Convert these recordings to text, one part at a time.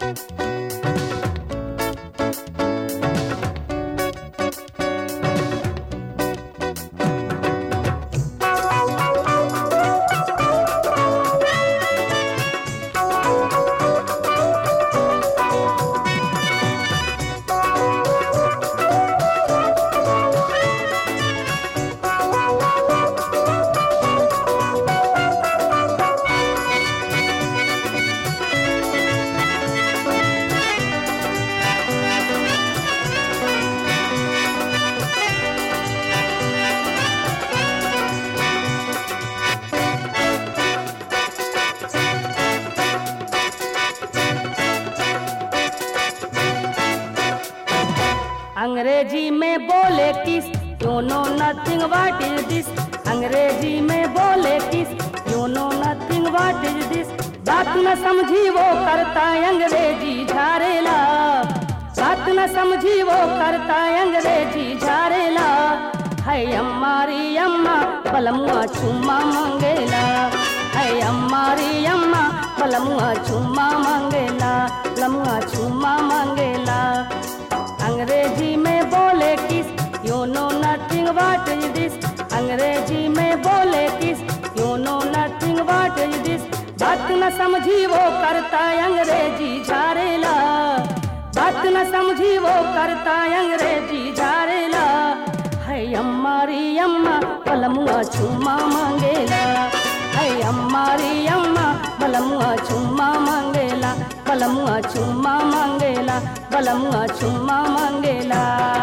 अंग्रेजी में बोले kiss you know nothing what is this अंग्रेजी में बोले kiss you know nothing what is this बात न समझी वो करता अंग्रेजी झारेला बात न समझी वो करता अंग्रेजी झारेला है अम्मारी अम्मा पलमुआ चुम्मा मंगेला है अम्मारी अम्मा पलमुआ चुम्मा मंगेला पलमुआ चुम्मा मंगेला अंग्रेजी में बोले kiss you know nothing what is this अंग्रेजी में बोले kiss you know nothing what is this बात न समझी वो करता अंग्रेजी झारेला बात न समझी वो करता अंग्रेजी झारेला है अम्मारी अम्मा पलमुआ चुम्मा मांगेला है अम्मारी अम्मा बलमुआ चुम्मा मांगेला बलमुआ चुम्मा मांगेला बलमुआ चुम्मा मांगेला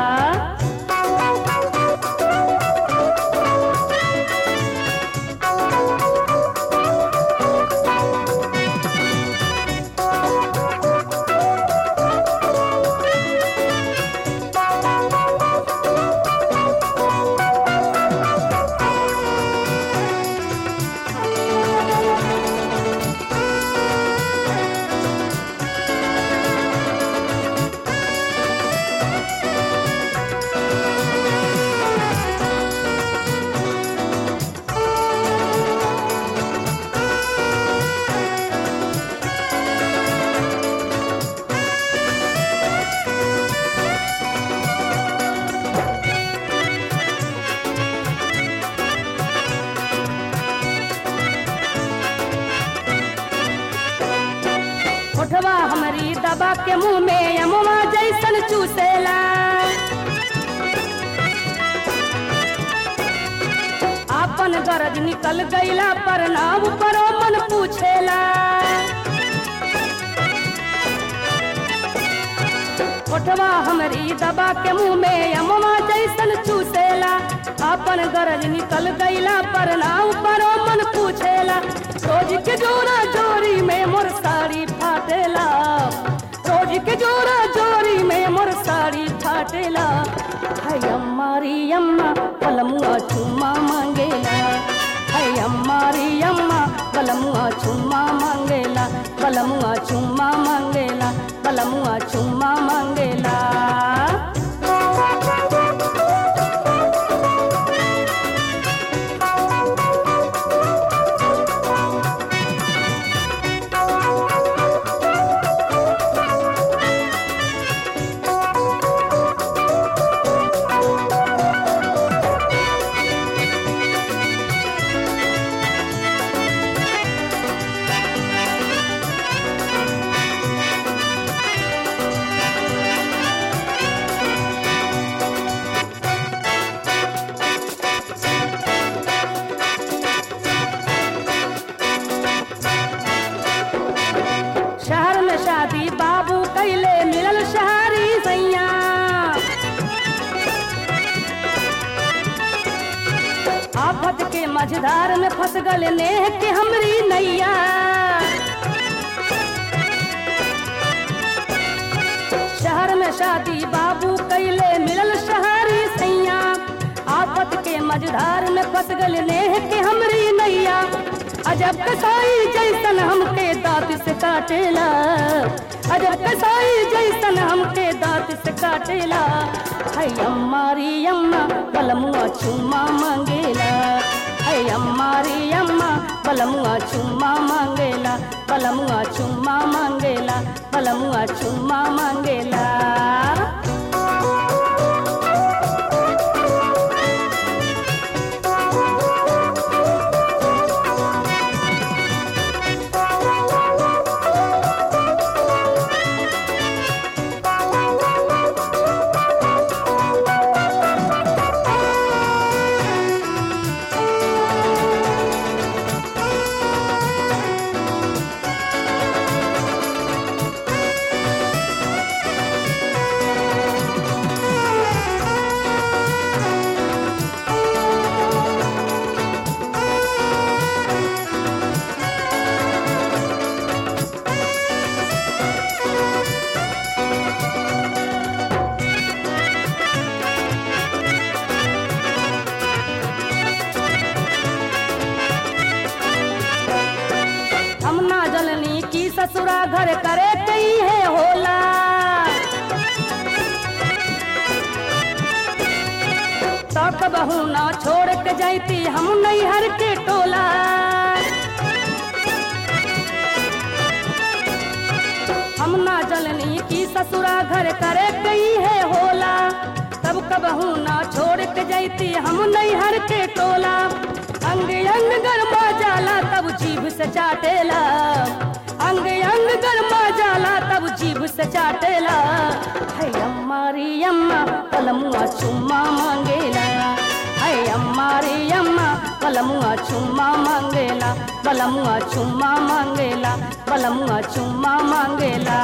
उठवा हमारी दबा के मुंह में अमुआ जैसन चूसेला आपन गरज निकल गईला पर नाम परो मन पूछेला उठवा हमारी दबा के मुंह में अमुआ जैसन चूसेला आपन गरज निकल गईला पर नाम परो मन पूछेला रोज के जोरा जोरी में मोर साड़ी फाटेला रोज के जोरा जोरी में मोर साड़ी फाटेला है अम्मारी अम्मा पलमुआ चुम्मा मांगेला है अम्मारी अम्मा बलमुआ चुम्मा मांगेला बलमुआ चुम्मा मांगेला बलमुआ चुम्मा मांगेला शहर में शादी बाबू कैले मिलल शहरी सैया आफत के मझधार में फंस गल नेह के हमरी नैया शहर में शादी बाबू कैले मिलल शहरी सैया आफत के मझधार में फंस गल नेह के हमरी नैया अजब कसाई जैसन हमके दांत से काटेला अजब कसाई जैसन हमके दांत से काटेला है अम्मारी अम्मा बलमुआ चुम्मा मांगेला है अम्मारी अम्मा बलमुआ चुम्मा मांगेला बलमुआ चुम्मा मांगेला बलमुआ चुम्मा मांगेला हम ना जननी की ससुरा घर करे कई है होला तक बहू ना छोड़ के जाती हम नैहर के टोला हम ना जननी की ससुरा घर करे कई है होला तब कबहू ना छोड़ के जाती हम नैहर के टोला अंग अंग गरमा जाला तब जीभ से चाटेला अंग अंग गरमा जाला तब जीभ से चाटेला है अम्मारी अम्मा पलमुआ चुम्मा मांगेला है अम्मारी अम्मा बलमुआ चुम्मा मांगेला बलमुआ चुम्मा मांगेला बलमुआ चुम्मा मांगेला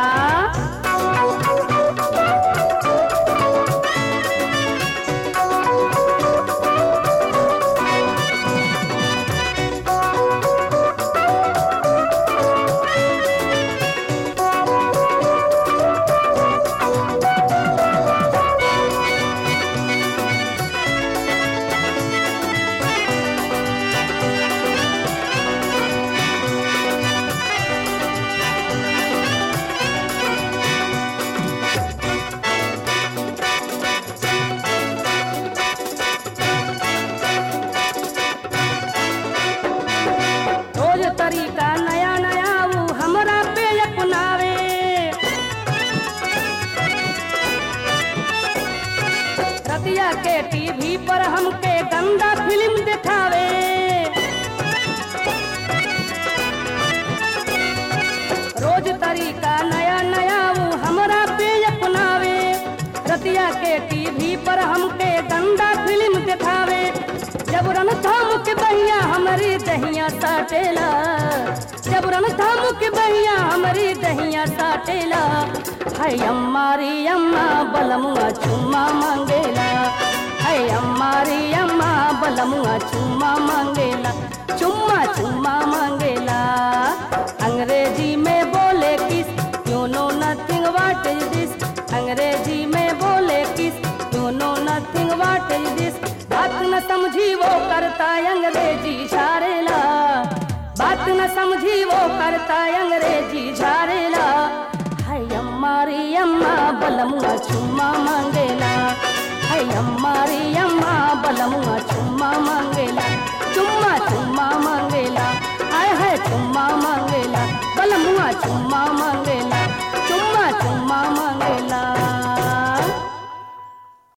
रोज तरीका नया नया वो हमरा पे अपनावे रतिया के टीवी पर हमके गंदा फिल्म दिखावे रोज तरीका नया नया वो हमरा पे अपनावे रतिया के टीवी पर हमके गंदा फिल्म दिखावे जब रन थाम के बहिया हमारी दहिया साटेला जब रन थाम के बहिया हमारी दहिया साटेला है अम्मारी अम्मा बलमुआ चुम्मा मांगेला है अम्मारी अम्मा बलमुआ चुम्मा मांगेला चुम्मा चुम्मा मांगेला अंग्रेजी में बोले kiss you know nothing what is this अंग्रेजी में बोले kiss you know nothing what is this बात न समझी वो करता अंग्रेजी झारेला बात न समझी वो करता अंग्रेजी झारेला है अम्मारी अम्मा बलमुआ चुम्मा मांगेला है अम्मारी अम्मा बलमुआ